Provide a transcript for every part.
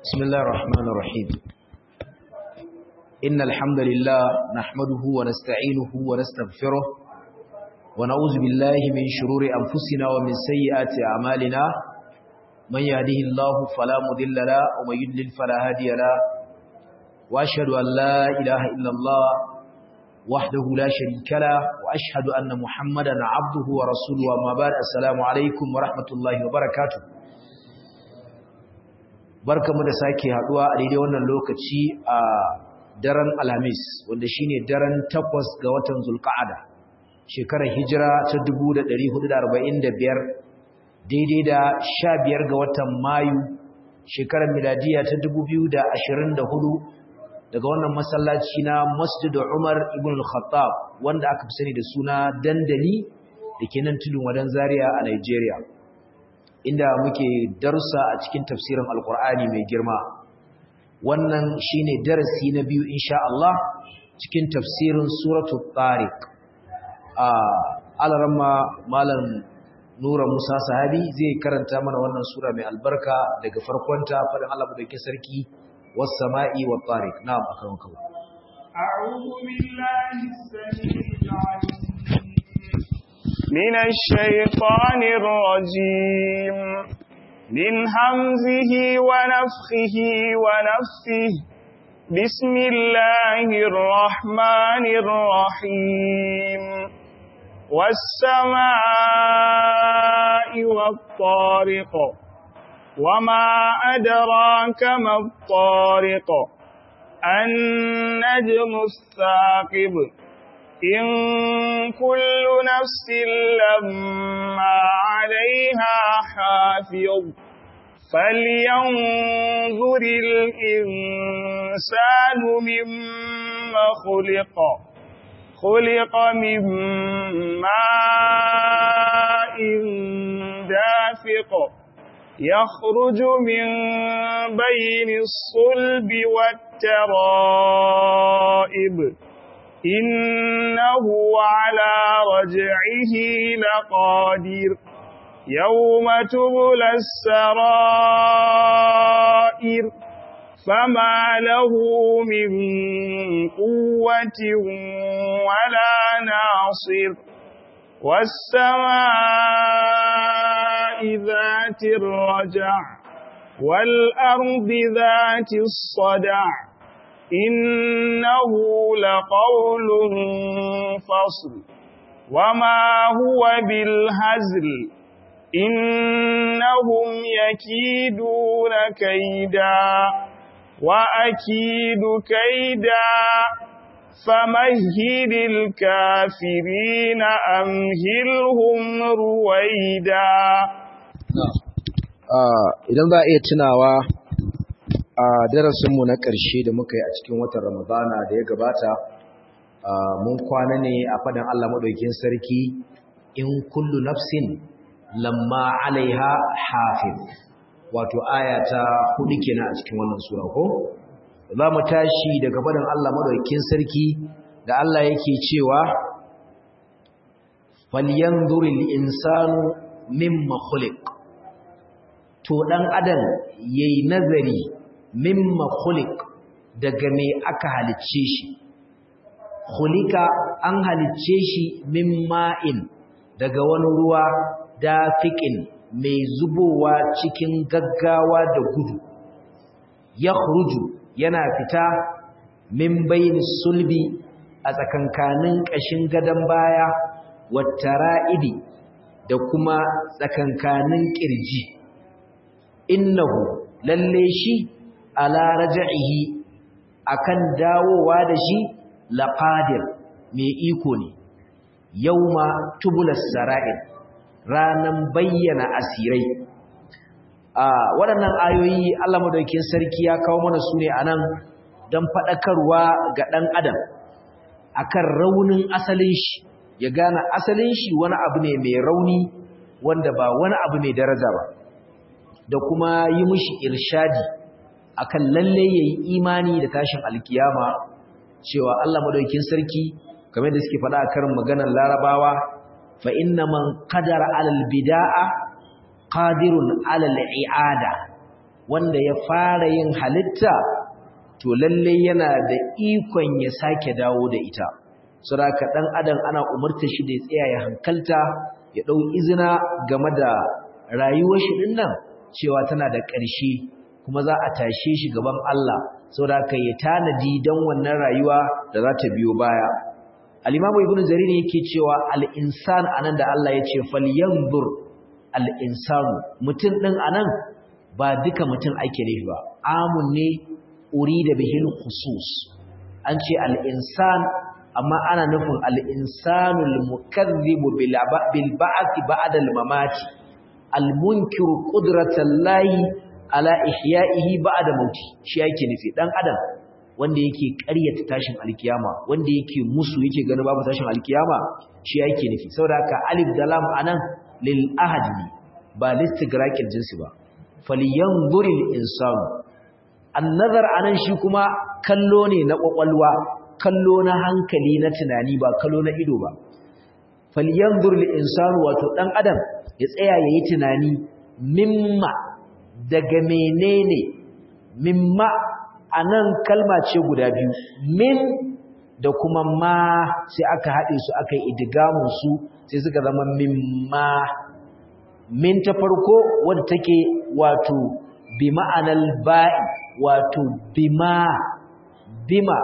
بسم الله الرحمن الرحيم إن الحمد لله نحمده ونستعينه ونستغفره ونعوذ بالله من شرور أنفسنا ومن سيئات أعمالنا من يهده الله فلا مضل له ومن يضلل فلا هادي له وأشهد أن لا إله إلا الله وحده لا شريك له وأشهد أن محمدا عبده ورسوله وما بعد السلام عليكم ورحمة الله وبركاته barkamu da sake haduwa a daidai wannan lokaci a daren alhamis wanda shine daren takwas ga watan zulqa'ada shekarar hijira ta 1445 daidai da 15 ga watan mayu shekarar miladiya ta 2024 daga wannan masallaci na masjid umar ibn al-khattab wanda aka fi sani da suna dandali da ke nan tudun wadan zaria a nigeria inda muke darussa a cikin tafsirin alkur'ani mai girma wannan shine darasi na biyu insha Allah cikin tafsirin suratul tariq a alaramma malam nura musa sahabi zai karanta mana wannan sura mai albarka daga farkonta fadin Allah madaukakin sarki was sama'i wat tariq na'am akan kawo a'udhu billahi as-sami'il 'alim من الشيطان الرجيم من همزه ونفخه ونفثه بسم الله الرحمن الرحيم والسماء والطارق وما أدراك ما الطارق النجم الثاقب إن كل نفس لما عليها حافظ فلينظر الإنسان مما خلق خلق من ماء دافق يخرج من بين الصلب والترائب إنه على رجعه لقادر يوم تبلى السرائر فما له من قوة ولا ناصر والسماء ذات الرجع والأرض ذات الصدع إنه لقول فصل وما هو بالهزل إنهم يكيدون كيدا وأكيد كيدا فمهل الكافرين أمهلهم رويدا idan za a iya tunawa a darasinmu na ƙarshe da muka yi a cikin watan ramadana da ya gabata mun kwana ne a faɗin Allah maɗaukin sarki in kullu nafsin lamma alaiha hafiz wato aya ta hudu kenan a cikin wannan sura ko za mu tashi daga faɗin Allah maɗaukin sarki da Allah yake cewa falyanzuril insanu mimma khuliq to dan adam yayi nazari mimma khuliq daga me aka halicce shi khulika an halicce shi min ma'in daga wani ruwa dafiqin mai zubowa cikin gaggawa da gudu yakhruju yana fita min bayni sulbi a tsakankanin kashin gadan baya wattara'ibi da kuma tsakankanin kirji innahu lalle shi ala raja'ihi akan dawowa da shi laqadir mai iko ne yauma tubulas sara'ir ranan bayyana asirai a waɗannan ayoyi Allah madaukakin sarki ya kawo mana su ne anan dan fadakarwa ga dan adam akan raunin asalin shi ya gane asalin shi wani abu ne mai rauni wanda ba wani abu mai daraja ba da kuma yi mishi irshadi akan lalle yayi imani da tashin alkiyama cewa Allah madaukakin sarki kamar da suke faɗa a karin maganar Larabawa fa inna man qadara alal bid'a qadirun alal i'ada wanda ya fara yin halitta to lalle yana da ikon ya sake dawo da ita saboda dan adam ana umurta shi da ya tsaya ya hankalta ya dau izina game da rayuwar shi dinnan cewa tana da ƙarshe kuma za a tashe shi gaban Allah saboda ka yi tanadi don wannan rayuwa da za ta biyo baya al-imamu ibnu jarir yake cewa al-insan anan da Allah ya ce falyanzur al-insanu mutum din anan ba duka mutum ake nufi ba amun ne urida bihil khusus an ce al-insan amma ana nufin al-insanul mukazzibu bil ba'th ba'da al-mamati al-munkiru qudratallahi ala ihya'ihi ba'da mauti shi yake nufi dan adam wanda yake ƙaryata tashin alkiyama wanda yake musu yake ganin babu tashin alkiyama shi yake nufi saboda haka alif da lam anan lil ahad ne ba listigraqil jinsi ba falyanzuril insanu annazar anan shi kuma kallo ne na kwakwalwa kallo na hankali na tunani ba kallo na ido ba falyanzuril insanu wato dan adam ya tsaya yayi tunani mimma daga menene mimma anan kalma ce guda biyu min da kuma ma sai aka haɗe su aka yi idigamun su sai suka zama mimma min ta farko wadda take wato bi ma'anar ba'i wato bima bima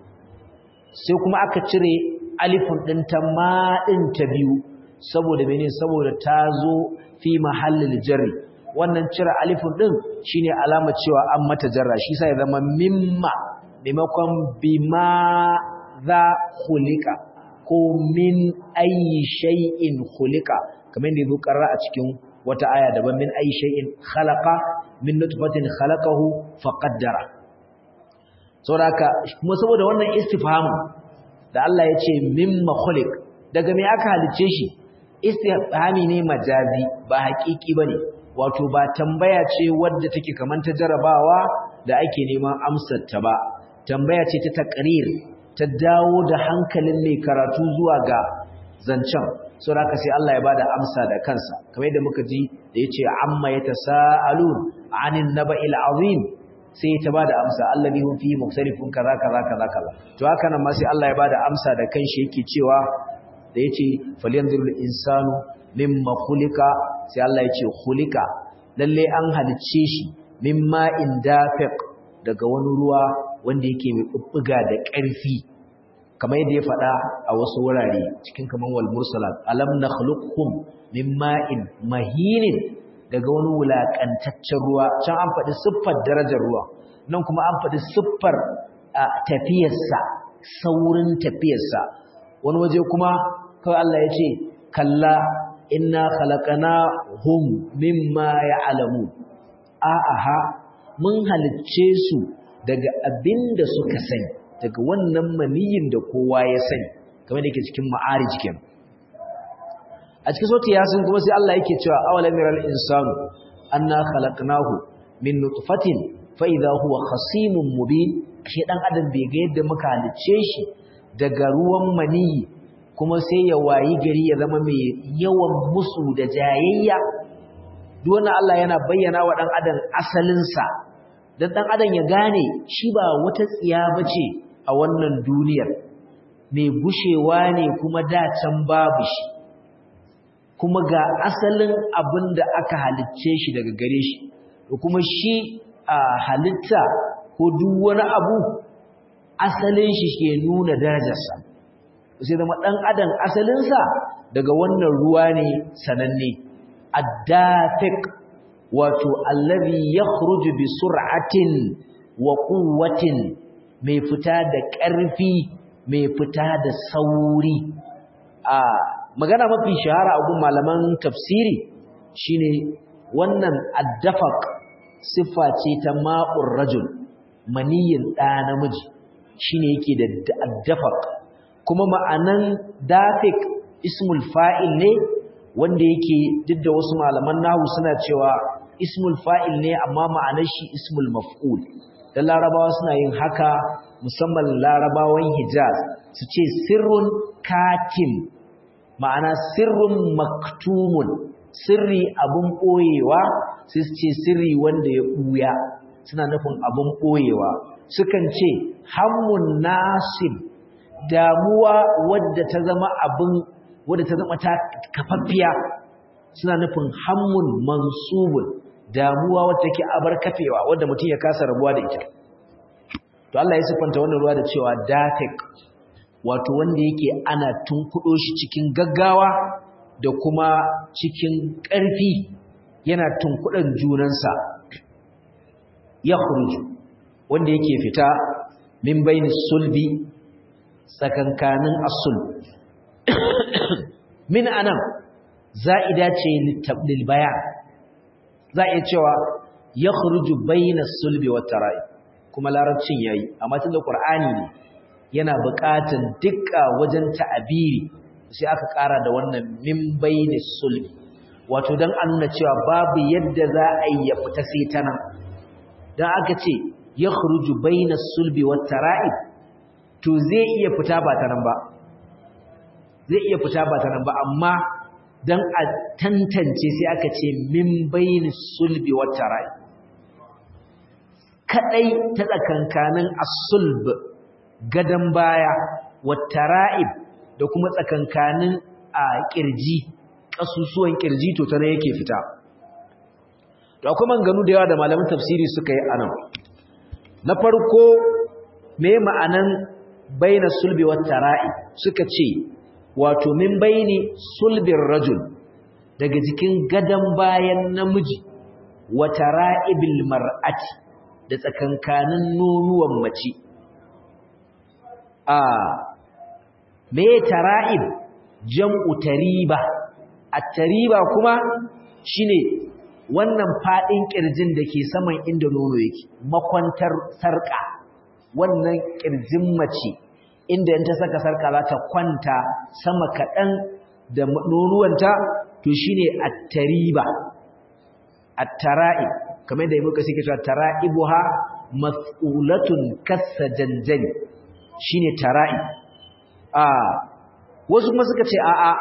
sai kuma aka cire alifin ɗin ta maɗin ta biyu saboda mene saboda ta zo fi mahallin jarri wannan cire alifin ɗin shine alama cewa an mata jarra shi sai zama mimma maimakon bima za hulika ko min ayi shay'in hulika kamar da ya karra a cikin wata aya daban min ayi shay'in khalaqa min nutfatin khalaqahu faqaddara saboda kuma saboda wannan istifhamu da Allah ya ce mimma khuliq daga me aka halice shi istifhami ne majazi ba haƙiƙi bane wato ba tambaya ce wadda take kaman ta jarabawa da ake neman amsar ta ba tambaya ce ta taqrir ta dawo da hankalin mai karatu zuwa ga zancen so haka sai Allah ya bada amsa da kansa kamar yadda muka ji da yace amma yatasaalun anin naba'il azim sai ta bada amsa allazi hum fihi mukhtalifun kaza kaza kaza kaza to haka nan ma sai Allah ya bada amsa da kanshi yake cewa da yace falyanzurul insanu mimma khuliqa sai Allah yace khuliqa lalle an halicce shi mimma indafiq daga wani ruwa wanda yake mai bubbuga da ƙarfi kamar yadda ya faɗa a wasu wurare cikin kaman wal mursalat alam nakhluqukum min ma'in mahinin daga wani wulakantaccen ruwa can an faɗi siffar darajar ruwa nan kuma an faɗi siffar tafiyarsa saurin tafiyarsa wani waje kuma kawai Allah ya ce kalla inna khalaqnahum mimma ya'lamu a'a mun halicce su daga abinda suka sani daga wannan maniyin da kowa ya sani kamar da yake cikin ma'arij kenan a cikin sauti yasin kuma sai Allah yake cewa awalam yaral insanu anna khalaqnahu min nutfatin fa idha huwa khasimun mubin shi dan adam bai ga yadda muka halice shi daga ruwan maniyi kuma sai ya wayi gari ya zama mai yawan musu da jayayya duk wannan Allah yana bayyana wa dan adam asalin sa dan dan adam ya gane shi ba wata tsiya bace a wannan duniyar mai gushewa ne kuma da can babu shi kuma ga asalin abin da aka halicce shi daga gare shi da kuma shi a halitta ko duk wani abu asalin shi ke nuna darajarsa sai zama ɗan adam asalinsa daga wannan ruwa ne sananne addafiq wato allazi yakhruju bi sur'atin wa quwwatin mai fita da ƙarfi mai fita da sauri a magana mafi shahara a gun malaman tafsiri shine wannan addafaq siffa ce ta ma'ur rajul maniyin ɗa namiji shine yake da addafaq kuma ma'anan dafiq ismul fa'il ne wanda yake duk da wasu malaman nahu suna cewa ismul fa'il ne amma ma'anar shi ismul maf'ul dan larabawa suna yin haka musamman larabawan hijaz su ce sirrun katim ma'ana sirrun maktumun sirri abun ɓoyewa sai su ce sirri wanda ya ɓuya suna nufin abin ɓoyewa sukan ce hammun nasib damuwa wadda ta zama abin wadda ta zama ta kafaffiya suna nufin hammun mansubun damuwa wadda take abar kafewa wadda mutum ya kasa rabuwa da ita to Allah ya siffanta wannan ruwa da cewa dafiq wato wanda yake ana tunkudo shi cikin gaggawa da kuma cikin ƙarfi yana tunkudan junansa ya khuruju wanda yake fita min bainis sulbi tsakankanin asul min anan za'ida ce lil bayan za a iya cewa ya khuruju bainas sulbi wat tara'i kuma larabcin yayi amma tunda qur'ani ne yana buƙatan dukka wajen ta'abiri sai aka ƙara da wannan min bainis sulbi wato dan an nuna cewa babu yadda za a yi ya fita sai ta nan dan aka ce ya khuruju bainas sulbi wat tara'i to zai iya fita ba ta nan ba zai iya fita ba ta nan ba amma dan a tantance sai aka ce min bainis sulbi wat tara'i kadai ta tsakankanin as-sulb gadan baya wat tara'ib da kuma tsakankanin a kirji kasusuwan kirji to tana yake fita to akwai manganu da yawa da malaman tafsiri suka yi anan na farko me ma'anan baina sulbi wat tara'ib suka ce wato min baini sulbin rajul daga jikin gadan bayan namiji wa tara'ibil mar'ati da tsakankanin nonuwan mace a me tara'ib jam'u tariba at-tariba kuma shine wannan fadin kirjin da ke saman inda nono yake makwantar sarka wannan kirjin mace inda in ta saka sarka za ta kwanta sama kaɗan da nonuwanta to shine at-tariba at-tara'i kamar da muka sike cewa tara'ibuha mas'ulatun kasajanjani shine tara'i a wasu kuma suka ce a a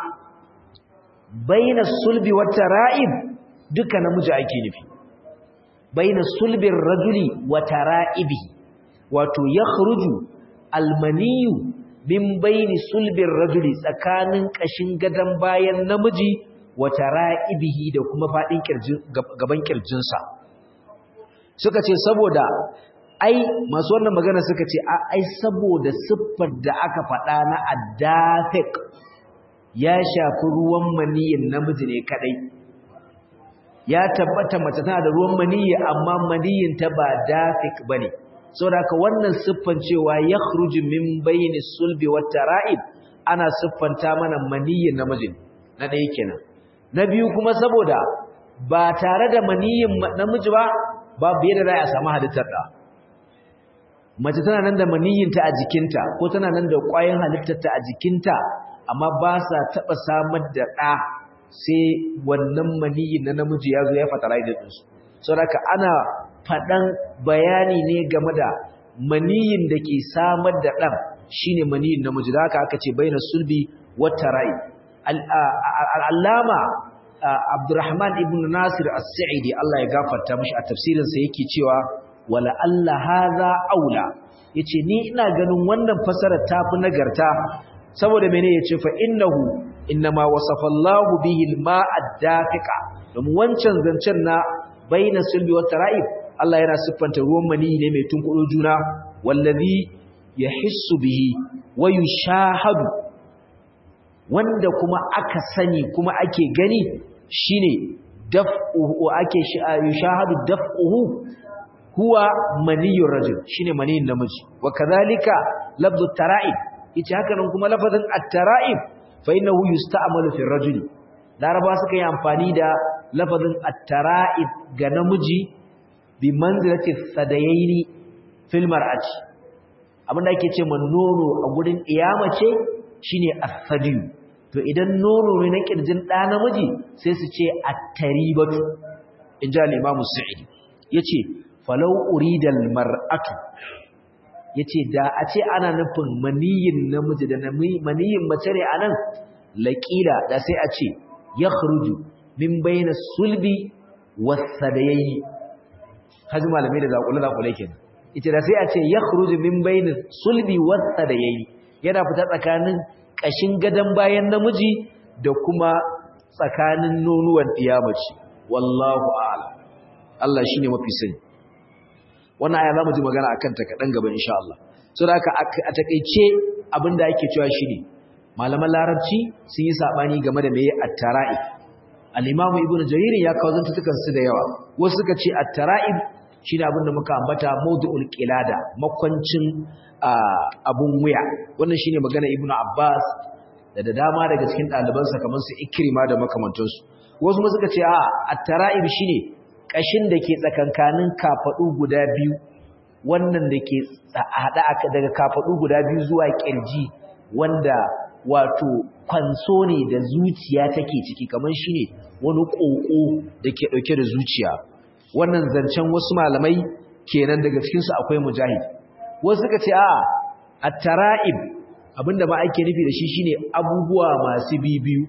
baina sulbi wa tara'ib duka namiji ake nufi baina sulbin rajuli wa tara'ibi wato yakhruju almaniyu min baini sulbin rajuli tsakanin kashin gadan bayan namiji wa tara'ibihi da kuma fadin kirjin gaban kirjinsa suka ce saboda ai masu wannan magana suka ce ai saboda siffar da aka faɗa na addafiq ya shafi ruwan maniyin namiji ne kadai ya tabbata mace tana da ruwan maniyyi amma maniyyin ta ba dafiq bane saboda haka wannan siffan cewa yakhruju min bayni sulbi wat tara'ib ana siffanta mana maniyyin namiji na ɗaya kenan na biyu kuma saboda ba tare da maniyyin namiji ba babu yadda za a samu halittar da mace tana nan da maniyyinta a jikinta ko tana nan da ƙwayoyin halittarta a jikinta amma ba sa taɓa samar da ɗa sai wannan maniyyin na namiji ya zo ya fertilize ɗinsu saboda ana faɗan bayani ne game da maniyyin da ke samar da ɗan shine maniyyin namiji da haka aka ce baina sulbi wata rai al'allama abdurrahman ibn nasir as-sa'idi Allah ya gafarta mishi a tafsirinsa yake cewa wala Allah haza aula yace ni ina ganin wannan fasarar tafi nagarta saboda mene yace fa innahu innama wasafa Allahu bihi al-ma'a dafiqa domin wancan zancen na baina sulbi wa tara'ib Allah yana siffanta ruwan mani ne mai tunkudo juna wallazi yahissu bihi wa yushahadu wanda kuma aka sani kuma ake gani shine daf'uhu ake yushahadu daf'uhu huwa maniyyur rajul shine maniyin namiji wa kadhalika lafzu tara'ib yace haka nan kuma lafazin at-tara'ib fa innahu yusta'malu fi ar-rajul laraba suka yi amfani da lafazin at-tara'ib ga namiji bi manzilati sadayaini fil mar'ati abinda ake ce man nono a gurin iyama ce shine as-sadiyu to idan nono ne na kirjin da namiji sai su ce at-taribatu inja al-imam as-sa'idi yace falau uridal mar'atu yace da a ce ana nufin maniyin namiji da maniyin mace ne anan laqila da sai a ce yakhruju min bayna sulbi wasadayayi haji malamai da zakule zakule kenan ita da sai a ce yakhruju min bayni sulbi wasadayayi yana fita tsakanin kashin gadan bayan namiji da kuma tsakanin nonuwan iyamaci wallahu a'lam Allah shine mafi sani wannan aya zamu ji magana akan ta kadan gaba insha Allah so da haka a takeice abinda ake cewa shine malaman larabci sun yi sabani game da meye at-tara'i al-imam ibnu jarir ya kawo zantukan su da yawa wasu suka ce at-tara'ib shine abinda muka ambata mawdu'ul qilada makwancin abun wuya wannan shine magana ibnu abbas da da dama daga cikin ɗalibansa kamar su ikrima da makamantansu wasu ma suka ce a at-tara'ib shine kashin da ke tsakankanin kafadu guda biyu wannan da ke hada daga kafadu guda biyu zuwa kirji wanda wato kwanso ne da zuciya take ciki kamar shine wani koko da ke dauke da zuciya wannan zancen wasu malamai kenan daga cikin su akwai mujahid wasu suka ce a at-tara'ib abinda ma ake nufi da shi shine abubuwa masu bibiyu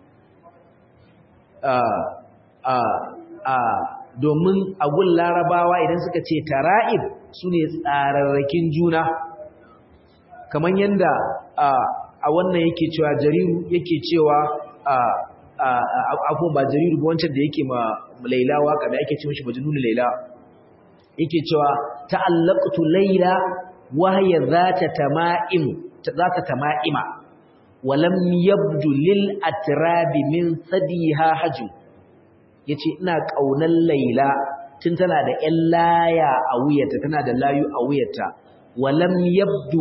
a a a domin agun larabawa idan suka ce tara'ib su ne tsararrakin juna kamar yadda a wannan yake cewa jariru yake cewa abubuwan ba jariru ba wancan da yake ma laila waka da ake ce mashi majnun laila yake cewa ta'allaqtu laila wa hiya zata tama'im zata tama'ima wa lam yabdu lil atrabi min sadiha hajju yace ina kaunar laila tun tana da ƴan laya a wuyarta tana da layu a wuyarta wa lam yabdu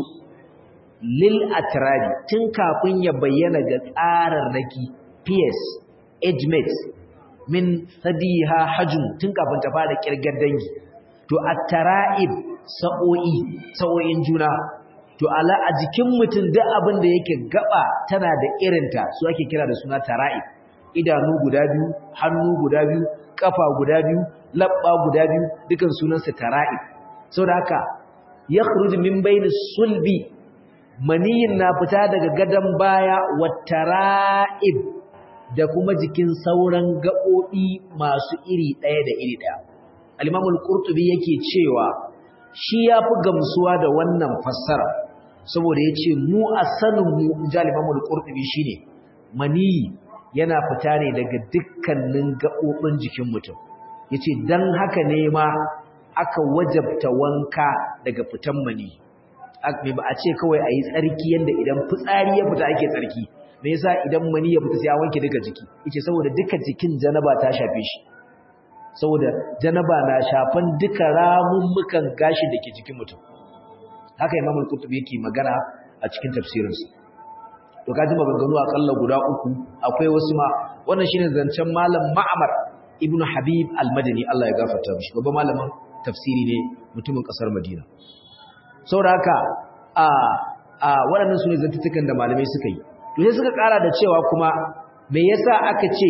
lil atrabi tun kafin ya bayyana ga tsararraki PS age mates min sadiha hajm tun kafin ta fara kirgar dangi to at-tara'ib sa'o'i sa'o'in juna to ala a jikin mutum duk abin da yake gaba tana da irinta su ake kira da suna tara'ib idanu guda biyu hannu guda biyu kafa guda biyu labba guda biyu dukan sunansa tara'ib saboda haka yakhruju min bayni sulbi maniyin na fita daga gadan baya wattara'ib da kuma jikin sauran gaɓoɓi masu iri ɗaya da iri ɗaya al-imam al-qurtubi yake cewa shi yafi gamsuwa da wannan fassara saboda yace mu a sanin mu al-imam al-qurtubi shine maniyi yana fita ne daga dukkanin gaɓoɓin jikin mutum yace dan haka ne ma aka wajabta wanka daga fitan maniyi ba a ce kawai a yi tsarki yadda idan fitsari ya fita ake tsarki me yasa idan mani ya fita sai a wanke duka jiki yace saboda duka jikin janaba ta shafe shi saboda janaba na shafan duka ramummukan gashi da ke jikin mutum haka imam al-qurtubi yake magana a cikin tafsirinsa to kaji maganganu akalla guda uku akwai wasu ma wannan shine zancen malam ma'amar ibnu habib al-madani Allah ya gafarta mishi babban malamin tafsiri ne mutumin kasar madina saboda haka a a waɗannan su ne zantutukan da malamai suka yi to sai suka ƙara da cewa kuma me yasa aka ce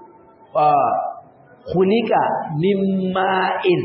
khuliqa min ma'in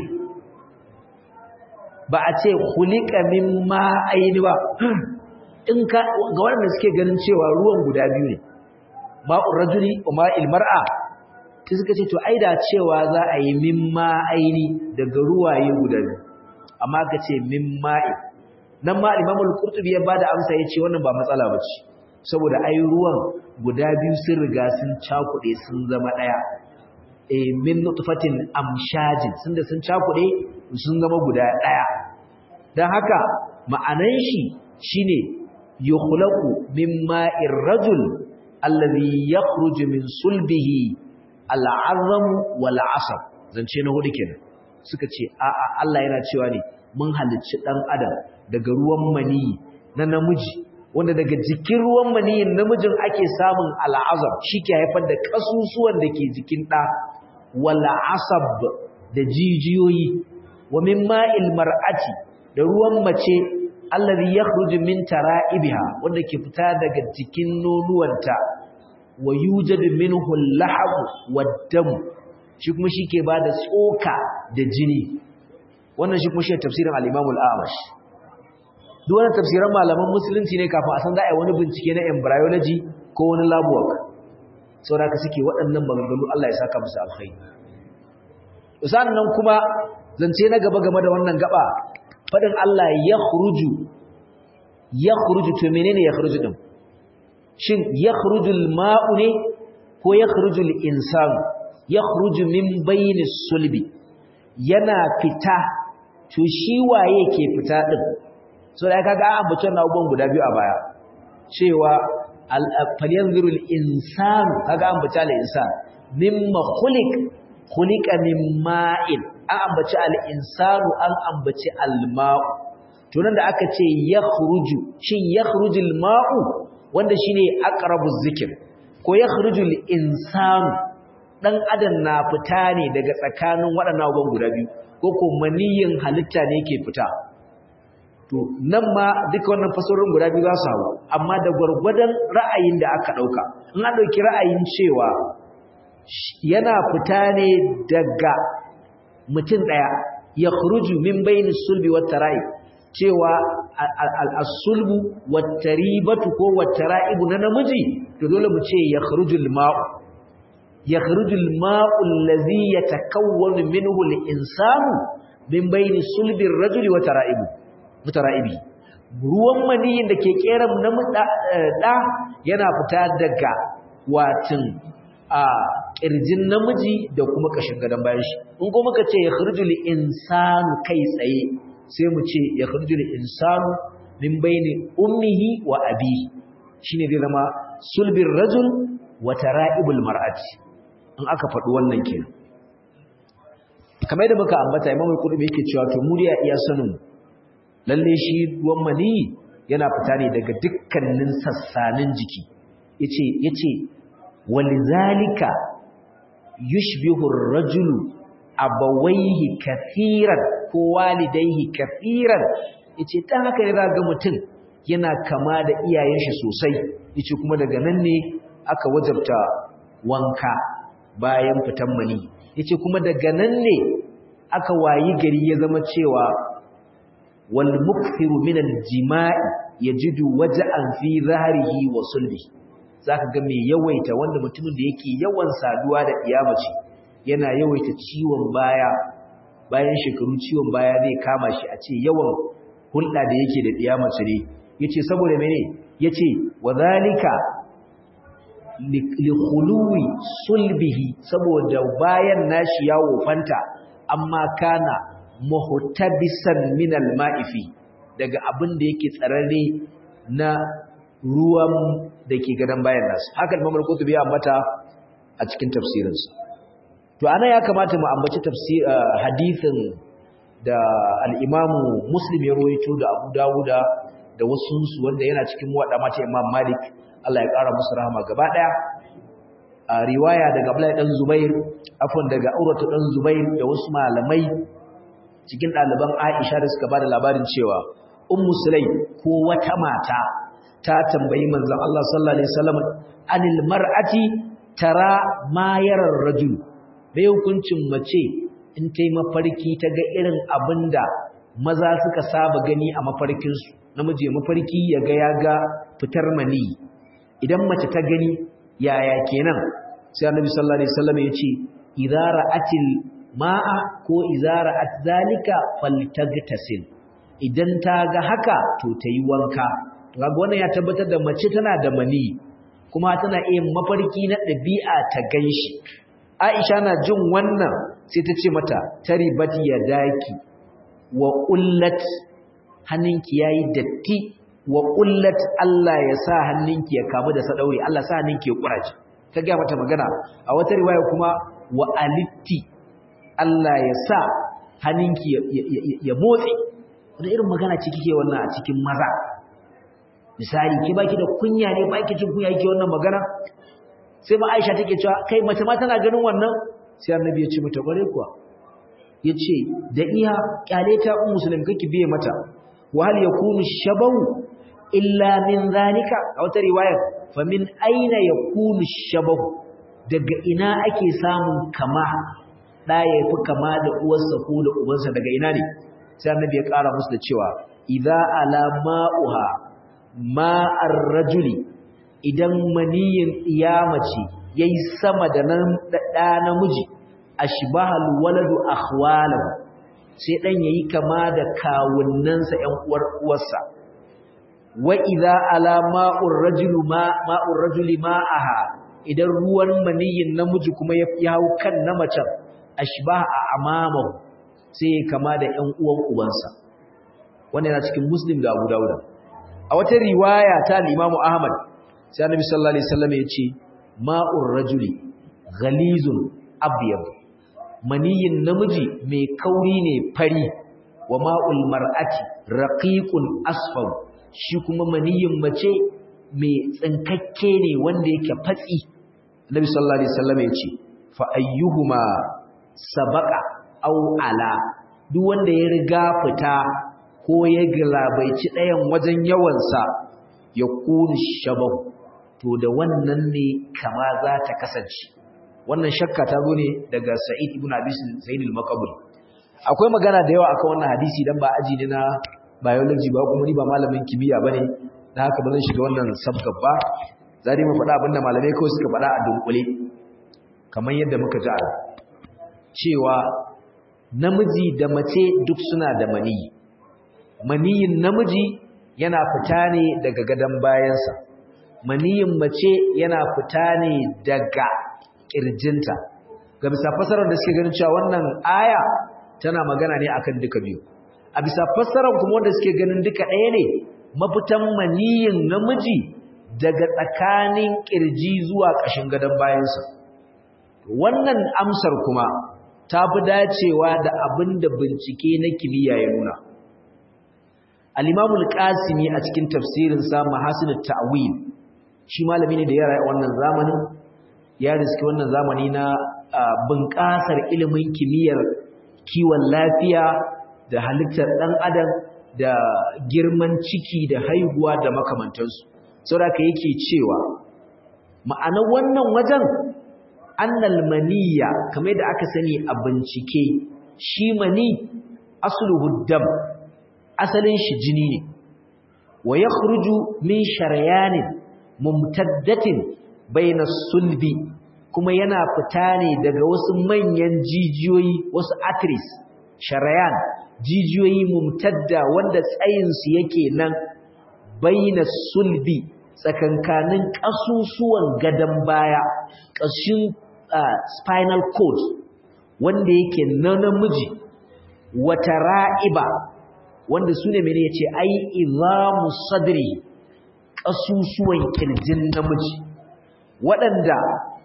ba a ce khuliqa min ma'aini ba in ka ga waɗanda suke ganin cewa ruwan guda biyu ne ma'ur rajuli wa ma'il mar'a sai suka ce to ai da cewa za a yi min ma'aini daga ruwaye guda biyu amma ka ce min ma'in nan ma Imamul Qurtubi ya bada amsa yace wannan ba matsala bace saboda ai ruwan guda biyu sun riga sun cakude sun zama daya eh min nutfatin amshajin sun da sun cakude sun zama guda daya dan haka ma'anan shi shine yukhlaqu min ma'ir rajul alladhi yakhruju min sulbihi al'azam wal 'asab zance na hudu kenan suka ce a'a Allah yana cewa ne mun halicci dan adam daga ruwan maniyi na namiji wanda daga jikin ruwan maniyin namijin ake samun al'azab ke haifar da kasusuwan da ke jikin ɗa wala asab da jijiyoyi wa min ma'il mar'ati da ruwan mace allazi yakhruju min tara'ibiha wanda ke fita daga jikin nonuwanta wa yujadu minhu al-lahab wad-dam shi kuma shike bada tsoka da jini wannan shi kuma shi tafsirin al-Imam al-Amash duk wannan tafsiran malaman musulunci ne kafin a san za a yi wani bincike na embryology ko wani lab work saboda ka suke waɗannan maganganu Allah ya saka musu alkhairi sannan kuma zance na gaba game da wannan gaba fadin Allah ya khuruju ya khuruju to menene ya khuruju din shin ya khurujul ma'u ne ko ya khurujul insanu ya khuruju min bayni sulbi yana fita to shi waye ke fita din so da kaga an ambaci wannan abubuwan guda biyu a baya cewa falyanzurul insanu kaga an ambaci al-insan mimma khuliq khuliqa min ma'in an ambaci al-insanu an ambaci al-ma'u to nan da aka ce yakhruju shin yakhrujul ma'u wanda shine aqrabuz zikr ko yakhrujul insanu dan adam na fita ne daga tsakanin waɗannan abubuwan guda biyu ko ko maniyin halitta ne yake fita to nan ma duka wannan fasarorin guda biyu za su hawo amma da gwargwadon ra'ayin da aka dauka in an dauki ra'ayin cewa yana fita ne daga mutum daya ya khuruju min bayni sulbi wat tara'i cewa al-sulbu wat taribatu ko wat tara'ibu na namiji to dole mu ce ya khurujul ma'u ya khurujul ma'u allazi yatakawwanu minhu al-insanu min bayni sulbi ar-rajuli wa tara'ibu mutara'ibi ruwan maniyin da ke kera na da yana fita daga watin a kirjin namiji da kuma kashin gadan bayan shi in kuma muka ce ya khurujul insanu kai tsaye sai mu ce ya khurujul insanu min bayni ummihi wa abihi shine zai zama sulbir rajul wa tara'ibul mar'ati in aka faɗi wannan kenan kamar yadda muka ambata Imam Al-Qurtubi yake cewa to mu ya iya sanin lalle shi ruwan mani yana fita ne daga dukkanin sassanin jiki yace yace walizalika yushbihu ar-rajulu abawaihi kathiran ko walidaihi kathiran yace dan haka ne ga mutum yana kama da iyayen shi sosai yace kuma daga nan ne aka wajabta wanka bayan fitan mani yace kuma daga nan ne aka wayi gari ya zama cewa wal mukthiru min al jima'i yajidu waja'an fi zahrihi wa sulbi zaka ga mai yawaita wanda mutumin da yake yawan saduwa da iyamace yana yawaita ciwon baya bayan shekaru ciwon baya zai kama shi a ce yawan hulɗa da yake da iyamace ne yace saboda mene yace wadhalika li khuluwi sulbihi saboda bayan nashi ya wofanta amma kana muhtabisan min alma'ifi daga abin da yake tsararre na ruwan da ke gadan bayan nasu haka Imam Al-Qurtubi ya ambata a cikin tafsirinsa to ana ya kamata mu ambaci tafsir hadisin da al-Imam Muslim ya rawaito da Abu Dawuda da wasu su wanda yana cikin wada mata Imam Malik Allah ya kara musu rahama gaba daya a riwaya daga Abdullahi dan Zubair afwan daga Urwatu dan Zubair da wasu malamai cikin ɗaliban Aisha da suka bada labarin cewa Ummu Sulaim ko wata mata ta tambayi manzon Allah sallallahu alaihi wasallam anil mar'ati tara ma yara rajul bai hukuncin mace in tai mafarki ta ga irin abinda maza suka saba gani a mafarkin su namiji mafarki ya ga ya ga fitar mani idan mace ta gani yaya kenan sai Annabi sallallahu alaihi wasallam ya ce idza ra'atil ma'a ko idza ra'at zalika faltagtasil idan ta ga haka to tayi wanka kaga wannan ya tabbatar da mace tana da mani kuma tana iya mafarki na dabi'a ta ganshi Aisha na jin wannan sai ta ce mata taribati yadaki wa qullat hannunki yayi datti wa qullat Allah ya sa hannunki ya kamu da sadauri Allah sa hannunki ya kuraje ta ga mata magana a wata riwaya kuma wa alitti Allah ya sa hannunki ya motsi wani irin magana ce kike wannan a cikin maza misali ki baki da kunya ne baki jin kunya kike wannan magana sai ma Aisha take cewa kai mace ma tana ganin wannan sai Annabi ya ce mata bare kuwa yace da iya kyale ta ummu muslim kake biye mata wa hal yakunu shabahu illa min zalika a wata riwaya fa min aina yakunu shabahu daga ina ake samun kama da ya fi kama da uwarsa ko da ubansa daga ina ne sai annabi ya ƙara musu da cewa idza ala ma'uha ma'ar rajuli idan maniyin iyamace yayi sama da nan da namiji ashbahal waladu akhwalahu sai dan yayi kama da kawunnansa ƴan uwar uwarsa wa idza ala ma'ur rajulu ma ma'ur rajuli ma'aha idan ruwan maniyin namiji kuma ya hau kan na macen ashbaha amamahu sai kama da ƴan uwan ubansa wannan yana cikin muslim da abu dauda a wata riwaya ta al-imamu ahmad sai annabi sallallahu alaihi wasallam ya ce ma'ur rajuli ghalizun abyad maniyin namiji mai kauri ne fari wa ma'ul mar'ati raqiqun asfar shi kuma maniyin mace mai tsinkakke ne wanda yake fatsi annabi sallallahu alaihi wasallam ya ce fa ayyuhuma sabaqa aw ala duk wanda ya riga fita ko ya galabaici ɗayan wajen yawansa ya kuni shabahu to da wannan ne kama za ta kasance wannan shakka ta zo ne daga sa'id ibn abi sa'id al-maqbul akwai magana da yawa akan wannan hadisi dan ba aji ne na biology ba kuma ni ba malamin kimiyya bane dan haka ba zan shiga wannan sabgab ba za mu faɗa abinda malamai kawai suka faɗa a dunkule kamar yadda muka ji a cewa namiji da mace duk suna da maniyi maniyin namiji yana fita ne daga gadon bayansa maniyin mace yana fita ne daga ƙirjinta ga bisa fasarar da suke ganin cewa wannan aya tana magana ne akan duka biyu a bisa fasarar kuma wanda suke ganin duka ɗaya ne mafitan maniyin namiji daga tsakanin ƙirji zuwa ƙashin gadon bayansa wannan amsar kuma ta fi dacewa da abin da bincike na kimiyya ya nuna al-imamu al-qasimi a cikin tafsirinsa mahasinut ta'wil shi malami ne da ya rayu wannan zamanin ya riski wannan zamani na bunƙasar ilimin kimiyyar kiwon lafiya da halittar ɗan adam da girman ciki da haihuwa da makamantansu saboda yake cewa ma'anar wannan wajen annal maniyya kamar da aka sani a bincike shi mani asluhu dam asalin shi jini ne wa yakhruju min sharyanin mumtaddatin baina sulbi kuma yana fita ne daga wasu manyan jijiyoyi wasu arteries sharayan jijiyoyi mumtadda wanda tsayin su yake nan baina sulbi tsakankanin kasusuwan gadan baya kashin spinal cord wanda yake na namiji wata ra'iba wanda su ne mene ya ce ai izamu sadri ƙasusuwan ƙirjin namiji waɗanda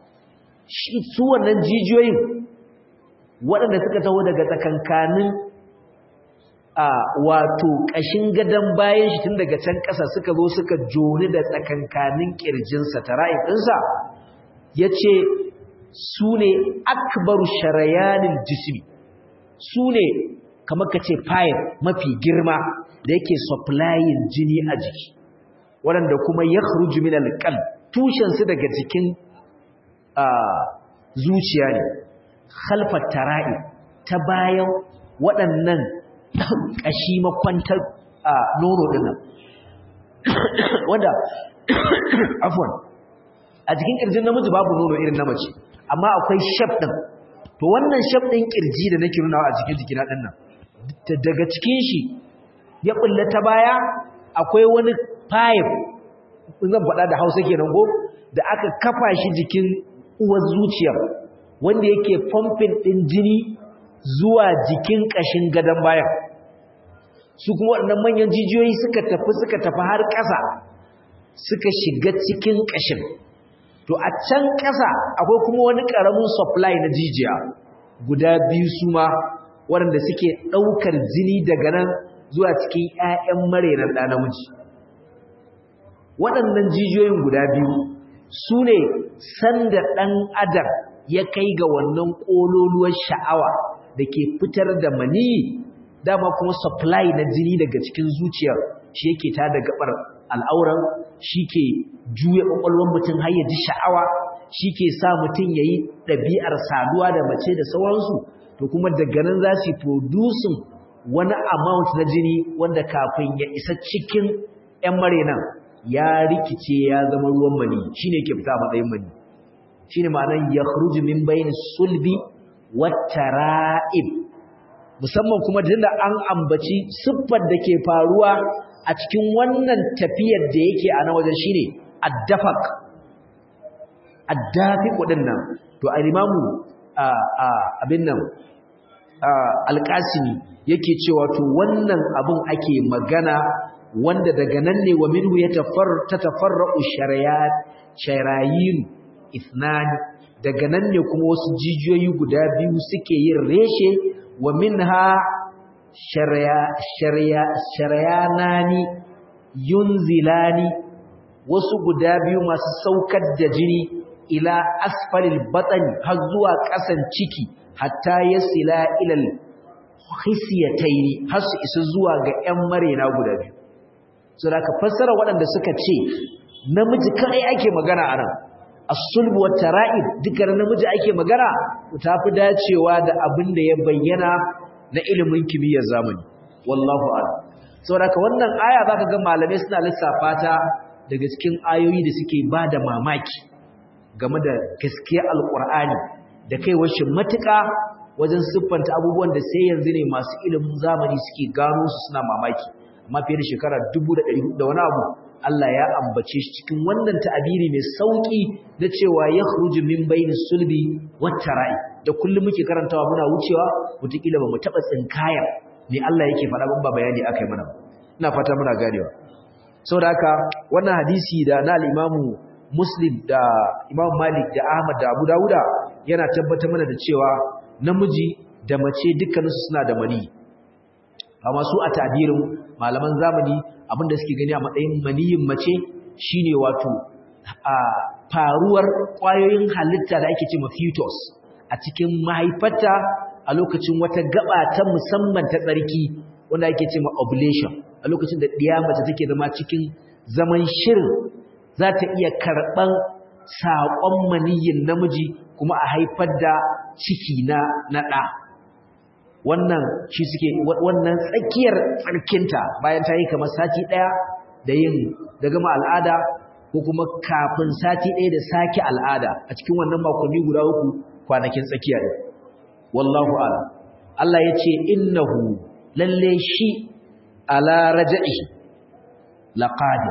su wannan jijiyoyin waɗanda suka taho daga tsakankanin a wato ƙashin gadon bayan shi tun daga can ƙasa suka zo suka joni da tsakankanin ƙirjinsa ta ra'in ɗinsa ya ce su ne akbaru sharayanin jismi su ne kamar ka ce pipe mafi girma da yake supplying jini a jiki waɗanda kuma ya khruju min alqalb tushensu daga jikin zuciya ne khalfat tara'i ta bayan waɗannan ƙashi makwantar nono dinnan wanda afwan a jikin kirjin namiji babu nono irin na mace amma akwai shaf din to wannan shaf din kirji da nake nunawa a jikin jikina dinnan daga cikin shi ya bulle ta baya akwai wani pipe zan faɗa da Hausa kenan ko da aka kafa shi jikin uwar zuciya wanda yake pumping din jini zuwa jikin kashin gadan bayan su kuma waɗannan manyan jijiyoyi suka tafi suka tafi har ƙasa suka shiga cikin kashin to a can ƙasa akwai kuma wani ƙaramin supply na jijiya guda biyu su ma waɗanda suke ɗaukar jini daga nan zuwa cikin 'ya'yan marainar ɗa namiji waɗannan jijiyoyin guda biyu su ne sanda ɗan adam ya kai ga wannan ƙololuwar sha'awa da ke fitar da maniyi dama kuma supply na jini daga cikin zuciyar shi yake ta da gabar al'auran shi ke juya ƙwaƙwalwar mutum har ya ji sha'awa shi ke sa mutum ya yi ɗabi'ar saduwa da mace da sauransu to kuma daga nan za su producing wani amount na jini wanda kafin ya isa cikin 'yan marenan ya rikice ya zama ruwan mani shi ne ke fita a matsayin mani shi ne ma'anar ya khruju min bayin sulbi wattara'ib musamman kuma tunda an ambaci siffar da ke faruwa a cikin wannan tafiyar da yake a nan wajen shine addafaq addafiq nan to al-imamu abin nan alƙasimi yake cewa to wannan abin ake magana wanda daga nan ne wa minhu ya tatafarra'u sharayin ithnani daga nan ne kuma wasu jijiyoyi guda biyu suke yin reshe wa minha sharayanani yunzilani wasu guda biyu masu saukar da jini ila asfalil batani har zuwa ƙasan ciki hatta yasila ilal hisiyataini har su isa zuwa ga ƴan marena guda biyu so da ka fassara waɗanda suka ce namiji kai ake magana a nan as-sulb wa tara'ib dukkan namiji ake magana ta fi dacewa da abin da ya bayyana na ilimin kimiyyar zamani wallahu a'lam saboda ka wannan aya zaka ga malamai suna lissafa ta daga cikin ayoyi da suke bada mamaki game da gaskiyar alqur'ani da kaiwar shi matuƙa wajen siffanta abubuwan da sai yanzu ne masu ilimin zamani suke gano su suna mamaki amma fiye da shekara 1400 da wani abu Allah ya ambace shi cikin wannan ta'abiri mai sauki na cewa ya khruju min bayni sulbi wat tara'i da kullum muke karantawa muna wucewa mutakila ba mu taba tsinkaya ne Allah yake faɗa ban ba bayani akai mana ina fata muna ganewa saboda haka wannan hadisi da na al-Imam Muslim da Imam Malik da Ahmad da Abu Dawuda yana tabbatar mana da cewa namiji da mace dukkaninsu suna da mani amma su a tabirin malaman zamani abinda suke gani a matsayin maniyin mace shine wato a faruwar kwayoyin halitta da ake cewa fetus a cikin mahaifarta a lokacin wata gaba ta musamman ta tsarki wanda ake cewa ovulation a lokacin da ɗiya mace take zama cikin zaman shirin za ta iya karɓan saƙon maniyin namiji kuma a haifar da ciki na na ɗa wannan shi suke wannan tsakiyar tsarkinta bayan ta yi kamar sati ɗaya da yin da gama al'ada ko kuma kafin sati ɗaya da sake al'ada a cikin wannan makonni guda uku kwanakin tsakiya ne wallahu ala Allah ya ce innahu lalle shi ala raja'i laqadir